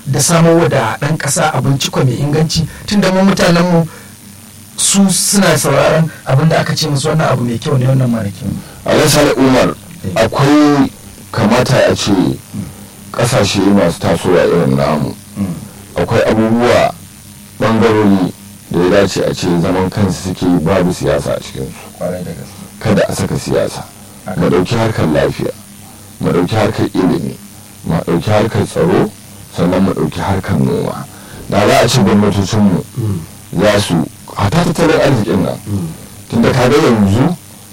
da samo da ɗan ƙasa abinci ko mai inganci tun da mu mutanenmu su suna sauraron abin da aka ce musu wannan abu mai kyau ne wannan mara kyau alasar umar akwai kamata a ce kasashe masu tasowa irin namu akwai abubuwa bangarori da ya dace a ce zaman kansu suke babu siyasa a cikinsu kwarai da gaske kada a saka siyasa mu ɗauki harkar lafiya mu ɗauki harkar ilimi mu ɗauki harkar tsaro sannan mu ɗauki harkar noma da za a ce gwamnatocinmu za su hata tattalin arzikin nan tunda ka ga yanzu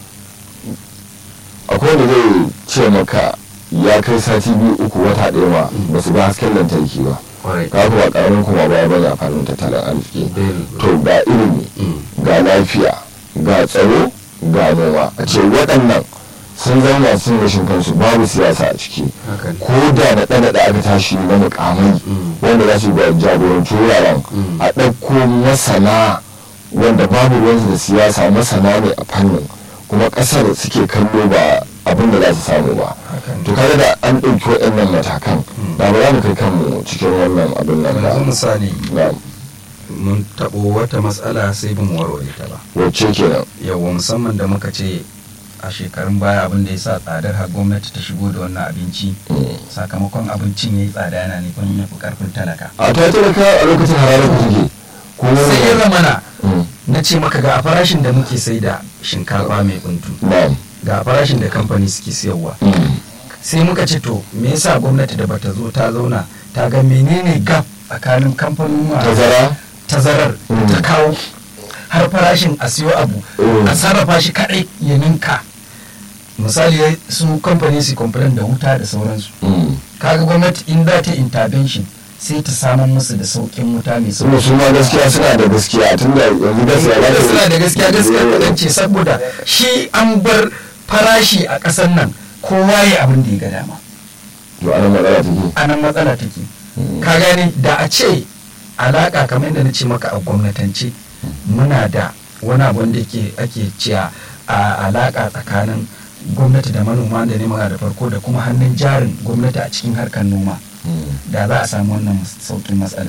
akwai wanda zai ce maka ya kai sati biyu uku wata ɗaya ma ba su ga hasken lantarki ba kwarai ka ba karamin kuma ba ba za farin tattalin arziki Very good. to ga ilimi ga lafiya ga tsaro ga noma a ce waɗannan sun zauna sun rashin kansu babu siyasa a ciki haka ne ko da na ɗana da aka tashi na mukamai wanda za su ga jagoranci wuraren a ɗauko masana wanda babu ruwansu da siyasa masana ne a fannin kuma ƙasar suke kallo ba abin da za su samu ba haka to ne kaga da an ɗauki waɗannan matakan da ba za mu kai kanmu cikin wannan abin nan yanzu ba misali na mun taɓo wata matsala sai bin warware ta ba wacce kenan yawa musamman da muka ce a shekarun baya abin da ya sa tsadar har gwamnati ta shigo da wannan abinci Mm. sakamakon abincin ya yi tsada yana nufin ya fi karfin talaka a ta talaka a lokacin hararar ku take kuma sai ya zamana Mm. na ce maka ga a farashin da muke sai da shinkafa mai buntu na ga a farashin da kamfani suke siyarwa Mm. sai muka ce to me yasa gwamnati da bata zo ta zauna ta ga menene gap tsakanin kamfanin tazara tazarar Mm. ta kawo har farashin a siyo abu Mm. a sarrafa shi kadai ya ninka misali ya- su kamfani su complain da wuta da sauransu Mm. kaga gwamnati in za ta intervention sai ta samun musu da sauƙin wuta mai kuma sauƙi su ma gaskiya suna da gaskiya tun da yanzu gaskiya ba da ta- suna da gaskiya gaskiya kaɗan ce saboda shi an bar farashi a ƙasar nan kowa ya abin da ya ga dama to ana matsala take a nan matsala take ka gane da a ce alaƙa kamar yadda na ce maka a gwamnatance muna da wani abun da ke ake cewa a alaƙa tsakanin gwamnati da manoma da ne da farko da kuma hannun jarin gwamnati a cikin harkar noma Mm. da za a samu wannan sauƙin matsalar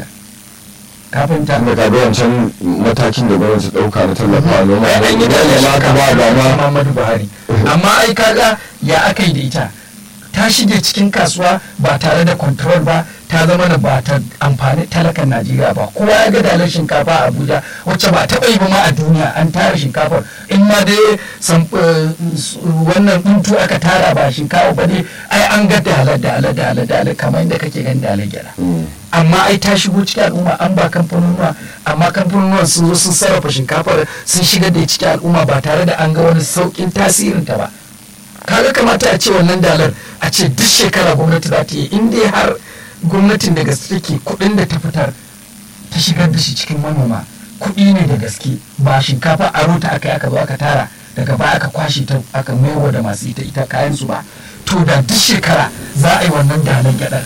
ka fahimta tunda ka ga wancan matakin da gwamnati ɗauka na tallafawa noma ai an yi da ne ma ka ba ba ma Muhammadu Buhari amma ai kaga ya aka yi da ita ta shige cikin kasuwa ba tare da control ba ta zama da ba ta amfani talakan Najeriya ba kowa ya ga dalar shinkafa a Abuja wacce ba taɓa yi ba ma a duniya an tara shinkafar in ma dai sam- eh, s- wannan buntu aka tara ba shinkafa ba ne ai an ga dalar dalar dalar dalar kamar yadda kake gan dalar gyara Mm. amma ai ta shigo cikin al'umma an ba kamfanonuwa amma kamfanonuwan sun zo sun sarrafa shinkafar sun shigar da cikin al'umma ba tare da an ga wani saukin tasirin ta ba kaga kamata a ce wannan dalar a ce duk shekara gwamnati za ta yi in dai har gwamnatin da gaske take kuɗin da ta fitar ta shigar da shi cikin manoma kuɗi ne da gaske ba shinkafa a rota aka yi aka zo aka tara daga baya aka kwashe ta aka maiwa da masu ita ita kayan su ba to da duk shekara za a yi wannan dalar gyaɗar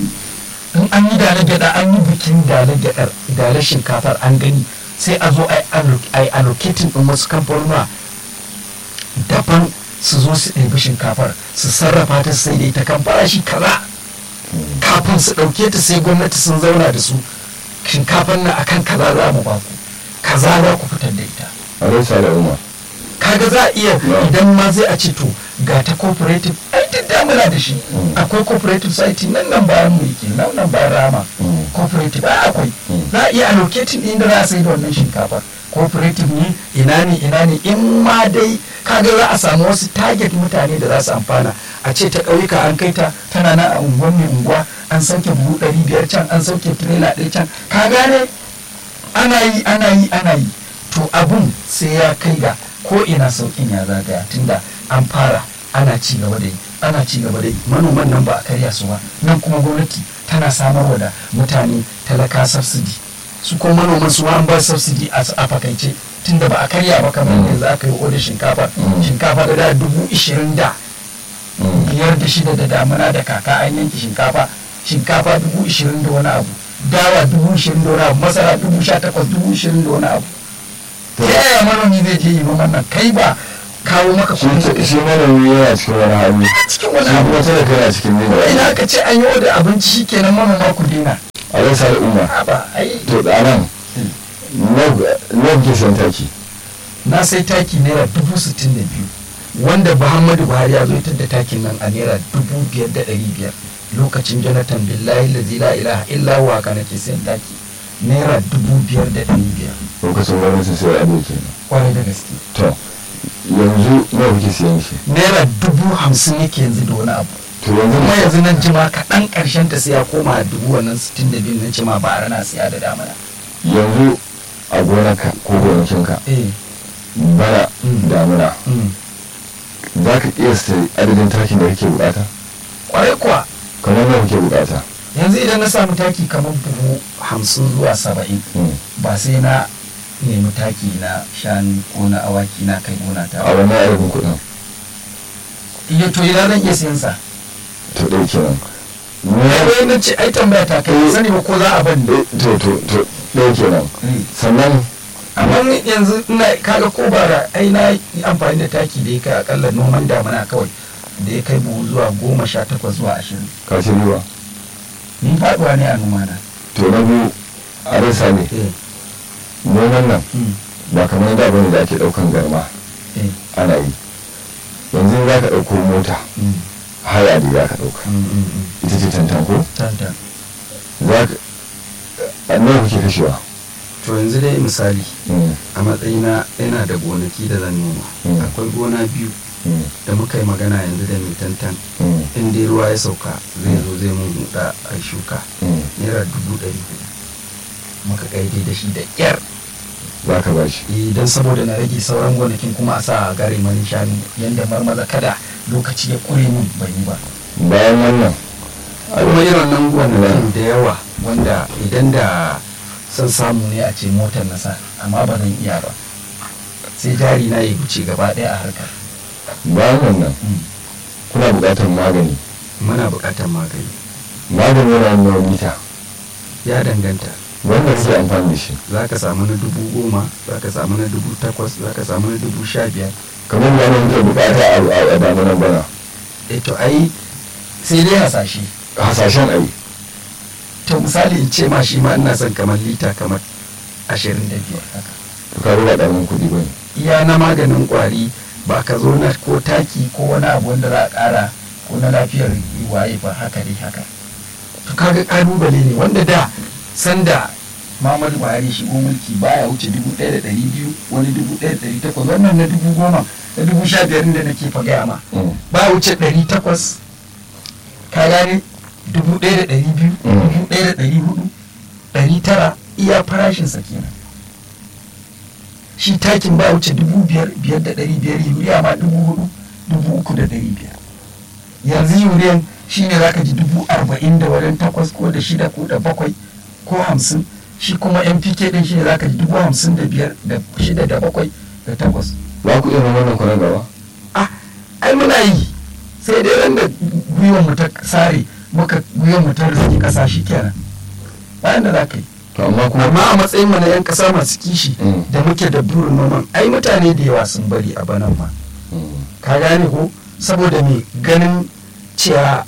in an yi dalar gyaɗa an yi bikin dalar gyaɗar dalar shinkafar an gani sai a zo a yi allocating ɗin wasu kamfanuna daban su zo su ɗebi shinkafar su sarrafa ta sai da ita kan farashi kaza kafin su ɗauke ta sai gwamnati sun zauna da su shinkafar nan akan kaza za mu ba ku kaza za ku fitar da ita a rasa da umar kaga za a iya Yeah. idan ma zai a ce to ga ta cooperative ai duk da muna da shi akwai cooperative site nan nan bayan mu yake nan nan bayan rama Mm. cooperative ai akwai Mm. za a iya allocating inda za a sai da wannan shinkafa cooperative ne ina ne ina ne in ma dai kaga za a samu wasu target mutane da za su amfana a ce ta ƙauyuka an kai ta tana nan a unguwar mai unguwa an sauke buhu ɗari biyar can an sauke tirela ɗaya can ka gane ana yi ana yi ana yi to abun sai ya kai ga ko ina sauƙin ya zagaya tunda an fara ana ci gaba da yi ana ci gaba da yi manoman nan ba a karya su ba nan kuma gwamnati tana samarwa da mutane talaka subsidy su ko manoman su ma an ba subsidy a a fakaice tunda ba a karya ba kamar yanzu aka yi odar shinkafa shinkafa da da dubu ishirin da biyar da shida da damuna da kaka an yanke shinkafa shinkafa dubu ishirin da wani abu dawa dubu ishirin da wani abu masara dubu sha takwas dubu ishirin da wani abu ta yaya manomi zai je yi noman nan kai ba kawo maka shi kuɗi shi manomi yana cikin wani hali cikin wani shi abu kuma talaka yana cikin ina nuna aka ce an yi oda abinci shikenan manoma ku daina a ran sa al'umma a ba ai to da nan na kuke sayan taki na sai taki naira dubu sittin da biyu wanda muhammadu buhari ya zo ita da takin nan a naira dubu biyar da ɗari biyar lokacin jonathan billahi lazi la ilaha illa huwa ka nake sayan taki naira dubu biyar da ɗari biyar lokacin gwamnatin sai ado kenan kwarai da gaske to yanzu na kuke sayan shi naira dubu hamsin yake yanzu da wani abu to yanzu kuma yanzu nan jima kaɗan ƙarshen ta sai ya koma dubu wannan sittin da biyu nan jima ba a rana siya da damana yanzu a gonarka ko gonakinka eh bana Mm. damuna mm. za ka kiyasta adadin takin da kake bukata kwarai kuwa kamar nawa kake bukata yanzu idan na samu taki kamar buhu hamsin zuwa saba'in Mm. ba sai na nemi taki na shanu ko na awaki na kai gona ta a ba wannan adadin kuɗin iya to idan zan iya siyan sa to ɗaya kenan ai wai na ce ai tambaya ta kai sani ba ko za a ban da Eh, to to to ɗaya kenan sannan amma ni yanzu ina kaga ko bara ai na yi amfani da taki da ya kai akalla noman damina kawai da ya kai buhu zuwa goma sha takwas zuwa ashirin ka ci riba ni faduwa ne a noma na to na biyu a rasa ne noman nan Mm, ba kamar da bane da ake ɗaukan garma eh, ana yi yanzu za ka ɗauko mota mm, haya da za ka ɗauka mm, mm, mm. ita ce tantan ko Tantan. za ka a nawa kuke kashewa to yanzu dai misali Mm, a matsayina yana da gonaki da zan noma Mm. akwai gona biyu mm, da muka yi magana yanzu da mai tantan mm, in dai ruwa ya sauka zai zo zai mun huda a shuka mm. naira dubu ɗari hudu muka kaide da shi da ƙyar za ka ba shi idan saboda na rage sauran gonakin kuma a sa a gare mani shanu yadda marmaza kada lokaci ya ƙure min ban yi ba bayan wannan kuma irin nan gonakin da yawa wanda idan da son samu ne a ce motar na sa amma ba zan iya ba sai jari na ya wuce gaba ɗaya a harkar bayan wannan Mm. kuna buƙatar magani muna buƙatar magani magani yana nawa lita ya danganta wanda kake amfani da shi za ka samu na dubu goma za ka samu na dubu takwas za ka samu na dubu sha biyar kamar da wani mutum buƙata a a- a damunan bana e to ai sai dai hasashe hasashen ai to misali in ce ma shi ma ina son kamar lita kamar ashirin da biyar haka to ka ba ɗarin kuɗi ba ne iya na maganin kwari ba ka zo na ko taki ko wani abu wanda za a ƙara ko na lafiyar waye ba haka dai haka to kaga ƙalubale ne wanda da sanda Muhammadu Buhari shigo mulki baya wuce dubu ɗaya da ɗari biyu wani dubu ɗaya da ɗari takwas wannan na dubu goma na dubu sha biyar da nake fa gaya ma Mm. ba wuce ɗari takwas ka gane dubu ɗaya da ɗari biyu Mm. dubu ɗaya da ɗari hudu ɗari tara iya farashinsa kenan shi takin ba wuce dubu biyar biyar da ɗari biyar yuriya ma dubu hudu dubu uku da ɗari biyar yanzu yuriyan shi ne zaka ji dubu arba'in da wajen takwas ko da shida ko da bakwai ko hamsin shi kuma npk ɗin shi ne zaka ji dubu hamsin da biyar da shida da bakwai da takwas ba ku iya wannan kwanan gaba ah ai muna yi sai dai ran da gwiwan mu ta sare muka gwiwan mu ta rizki kasa shi kenan bayan da za ka yi to amma kuma amma a matsayin mu na yan kasa masu kishi Mm. da muke da burin noman ai mutane da yawa sun bari a banan ma Mm. ka gane ko saboda me ganin cewa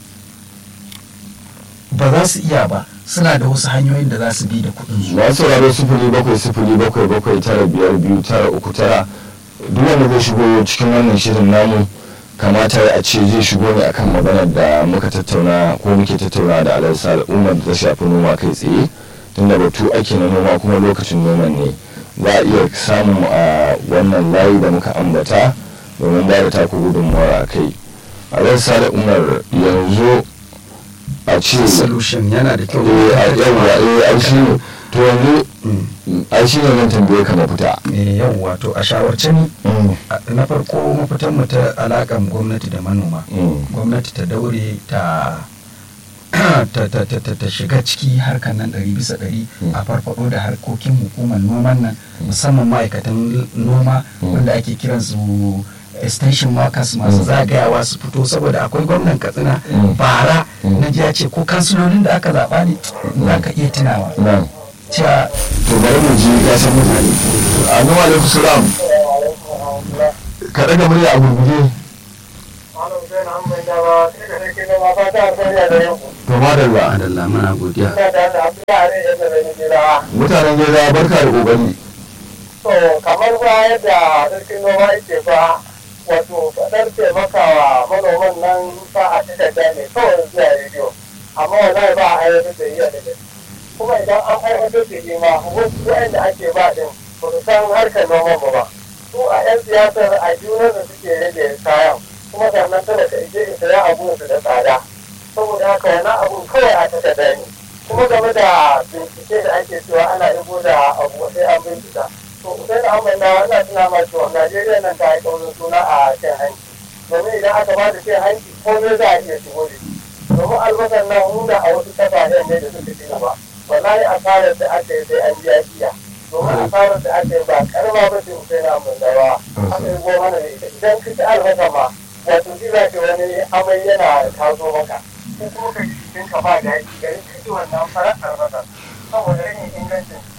ba za su iya ba suna da wasu hanyoyin da za su bi da kuɗin su masu sauraro sifili bakwai sifili bakwai bakwai tara biyar biyu tara uku tara duk wanda zai shigo cikin wannan shirin namu kamata a ce zai shigo ne akan maganar da muka tattauna ko muke tattauna da alarsa al'ummar da ta shafi noma kai tsaye tunda batu ake na noma kuma lokacin noman ne za a iya samun a wannan layi da muka ambata domin ba da taku gudunmawar a kai alarsa al'ummar yanzu a ce solution yana da kyau eh a yawwa eh ai shi ne to yanzu Mm. ai shi ne zan tambaye ka mafita Eh, yawwa to a shawarce ni Mm, a- na farko mafitan mu ta alakan gwamnati da manoma mm, gwamnati ta daure ta ta, ta, ta, ta, ta shiga ciki harkar nan ɗari bisa ɗari Mm. a farfado da harkokin hukumar noman nan musamman ma'aikatan noma Mm. wanda ake kiran su extension workers masu Mm. zagayawa su fito saboda akwai gwamnan katsina Mm. bara Mm. na ji ya ce ko kansilolin da aka zaɓa ne za ka iya tunawa nan cewa to bari mu ji ya san mutane annabi alaikum salam ka daga murya a gurguje Malam Hussein an bai dawa, sai da sarki noma fata a sanya da yau. to madalla adalla muna godiya ina da da abdullahi ya da rani gida mutanen gida barka da kokari to kamar ba yadda sarkin noma yake ba wato fadar taimakawa manoman nan ba a takarda ne kawai zuwa rediyo amma wallahi ba a aiwatar da iya da gaske kuma idan an aiwatar da shi ma wasu wa'anda ake ba din ba su san harkar noman ba ba su a 'yan siyasar a junar da suke rage kayan kuma sannan tana ka ije in saya abu su da tsada saboda haka wani abu kawai a takarda ne kuma game da bincike da ake cewa ana ibo da abu sai an bincika to sai da amma na ina tuna ma cewa Najeriya nan ta yi kaurin suna a cin hanci domin idan aka ba da cin hanci komai za a iya shigo da shi domin albasar nan hunda a wasu kasashen ne da suka ci gaba wallahi asarar da aka yi sai an biya biya domin asarar da aka yi ba karama ba ce sai na mun dawa aka yi goma da ita idan ka ci albasa ma wato shi za ka wani amai yana taso maka ko kuma ka ji jikinka ba daɗi garin ka ci wannan farar albasa saboda rashin ingancin